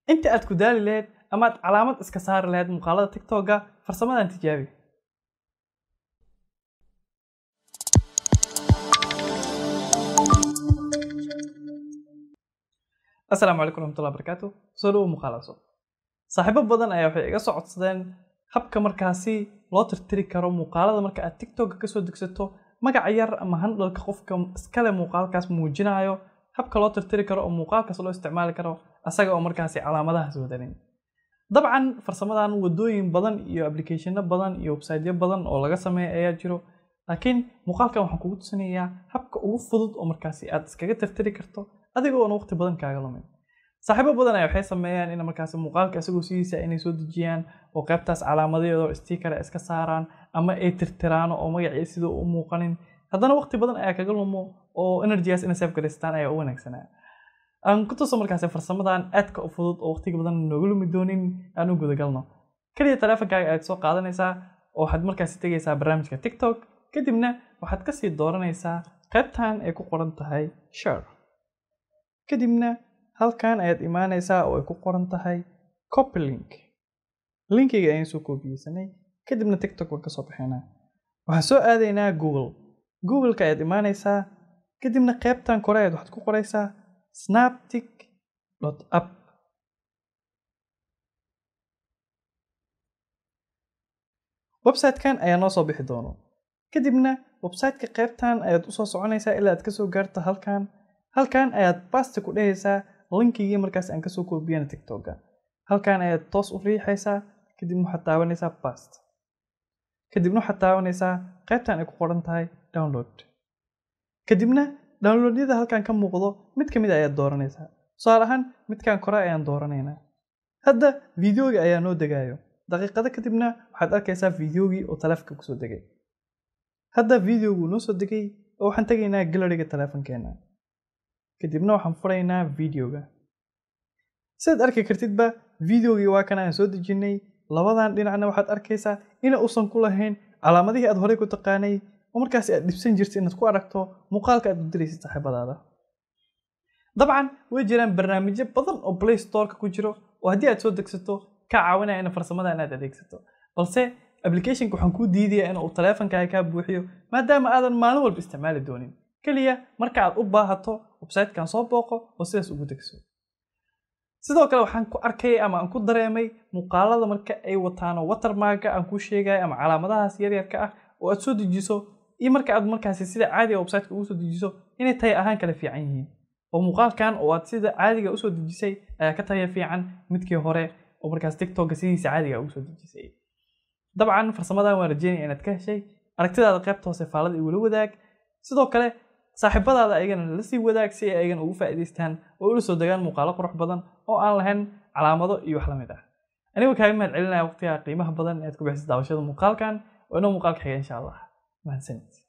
inta aad ku daali lahayd ama aad calaamad iska saari lahayd muuqaalada tiktoka farsamadan tijaabi asalaamu calaykum raxmatullahi barakaatu soo dhawo muuqaal cusub saaxiibo badan ayaa waxay iga soo codsadeen habka markaasi loo tirtiri karo muuqaalada marka aad tiktoka kasoo degsato magaca yar ama handhalka qofka iskale muuqaalkaas muujinayo habka loo tirtiri karo oo muuqaalkaas loo isticmaali karo asaga oo markaasi calaamadahaas wadanin dabcan farsamadan wadooyin badan iyo applicationo badan iyo websiteyo badan oo laga sameeya ayaa jiro laakiin muuqaalkan waxaan kugu tusinayaa habka ugu fudud oo markaasi aad iskaga tirtiri karto adiga oona waqti badan kaaga lumin saaxiibo badan ayaa waxay sameeyaan in markaasi muuqaalka isagoo sidiisa inay soo dejiyaan oo qaybtaas calaamadeedoo sticker ay iska saaraan ama ay tirtiraan oo magacii sidoo u muuqanin haddana waqti badan ayaa kaga lumo oo energygaas inay save garaystaan ayaa u wanaagsanaa aan ku tuso markaasi farsamadan aadka u fudud oo waqtiga badan nooga lumi doonin aan u gudagalno kaliya taleefonkaaga ayaad soo qaadanaysaa oo waxaad markaasi tegaysaa barnaamijka tiktok kadibna waxaad kasii dooranaysaa qaybtan ay ku qoran tahay share kadibna halkan ayaad imaanaysaa oo ay ku qoran tahay copy link linkiga ayaan soo koobiyeysanay kadibna tiktok waan kasoo baxaynaa waxaan soo aadaynaa google googleka ayaad imaanaysaa kadibna qaybtan kore ayaad waxaad ku qoraysaa snaptic app websitekan ayaa noo soo bixi doono kadibna websiteka qaybtan ayaad usoo soconaysaa ilaa aad kasoo gaarto halkan halkan ayaad basti ku dhehaysaa linkigii markaas aan kasoo koobiyana tiktoka halkan ayaad toos u riixaysaa kadibna waxaad taabanaysaa bast kadibna waxaad taabanaysaa qaybtan ay ku qoran tahay download kadibna downloadyada halkan ka muuqdo mid ka mid ayaad dooranaysaa tusaale ahaan midkan kore ayaan dooranaynaa hadda videogii ayaa noo degayo daqiiqado kadibna waxaad arkaysaa videogii oo taleefonka kusoo degay hadda videoguu noo soo degay oo waxaan tegaynaa galeriga taleefonkeena kadibna waxaan furaynaa videoga sidaad arki kartidba videogii waa kan aan soo dejinay labadan dhinacna waxaad arkaysaa ina uusan ku lahayn calaamadihii aad horey ku taqaanay oo markaasi aad dhibsan jirta inaad ku aragto muuqaalka aad u diraysid saaxiibadaada dabcan way jiraan barnaamijyo badan oo play storeka ku jiro oo haddii aad soo degsato ka caawinaya in farsamada inaad adeegsato balse applicationka waxaan kuu diidaya in uu taleefonkaaga kaa buuxiyo maadaama aadan maalin walba isticmaali doonin keliya marka aad u baahato websitekan soo booqo oo sidaas ugu degso sidoo kale waxaan ku arkay ama aan ku dareemay muuqaalada marka ay wataano watermarka aan kuu sheegaya ama calaamadahaas yaryarka ah oo aad soo dejiso iyo marka aad markaasi sida caadiga websiteka ugu soo dejiso inay tahay ahaan kala fiican yihiin oo muuqaalkan oo aad sida caadiga usoo dejisay ayaa ka taya fiican midkii hore oo markaas tiktoka sidiisa caadiga ugu soo dejisay dabcan farsamadan waan rajeynaya inaad ka heshay aragtidaada qaybta hoose faalada igula wadaag sidoo kale saaxiibadaada ayagana la sii wadaag si ay ayagana ugu faa'iidaystaan oo ula soo degaan muuqaalo qurux badan oo aan lahayn calaamado iyo wax la mid ah anigoo kaaga mahad celinaya waqtiga qiimaha badan ee aad ku bixisa daawashada muuqaalkan oo inoo muuqaalka xiga insha allah mahadsanid